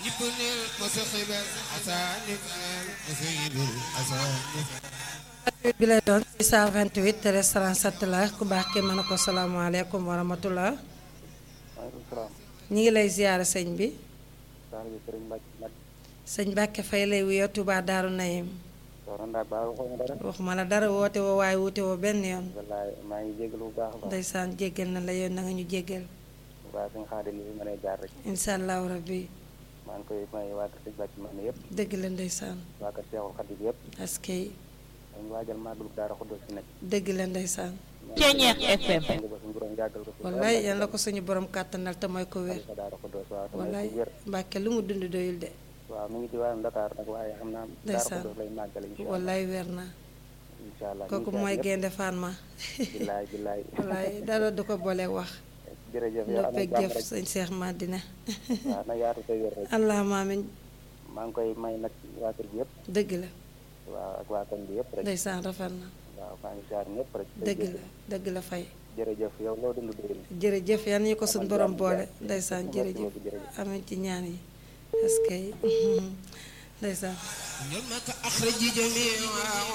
bi lay doon 628 restaurant sat la ku baax ki mën a ko salaamaaleykum wa rahmatullah maaleykum salaam. ñi ngi lay ziyaara sëñ bi Saal bi Sëriñ Mbacke nag. sëñ Mbàkke Fay lay wuyoo Touba Daaru Nayim soxna Ndaa Ba waxoo ma dara. waxuma la dara woote woo waaye wuute woo benn yoon wallaay maa ngi jégalu bu baax a baax. ndeysaan jéggal na la yow na nga ñu jéggal waa suñu xaar li fi mën a jaar rek. incha allahu rabbi maa ngi koy may waa kër Sëriñ Mbacke man yëpp. dëgg la ndeysaan waa kër Seexul Xadim yëpp. askay dañu waajal màggalu Daara Xuddoos si nekk. dëgg la ndeysaan Ceeñeex FM. ngi ba suñu borom yàggal ko fi. wallaay yal na ko suñu borom kàttanal te mooy ko wér sa Daara Xuddoos waaw te may wallaay ko wér. Mbàkke lu mu dund doyul de waaw mi ngi ci waa Dakar nag waaye xam naa. Daara Ndeysaan. Xuddoos lay màggal incha allah. wallaay wér na incha allah kooku mooy gaynde Fatma billaay billaay. wallaay dara du ko boole wax jërëjëf yow am na noppeeg jàmm jëf rek. sëñ Cheikh Madina waaw na yaatu te wér rek. allahumma amin maa ngi koy may nag waa kër gi yëpp. dëgg la waaw ak waa koñ bi yëpp rek. ndeysaan rafet na waaw maa ngi siyaar ñëpp rek. dëgg la dëgg la fay jërëjëf yow loo dund doyul. jërëjëf yan ñu ko suñ Amal borom jàmm, boole jàmm. ndeysaan Merci jërëjëf beaucoup, jërëjëf. amin ci ñaan yi est-ce que ndeysaan يومك أخرج جميع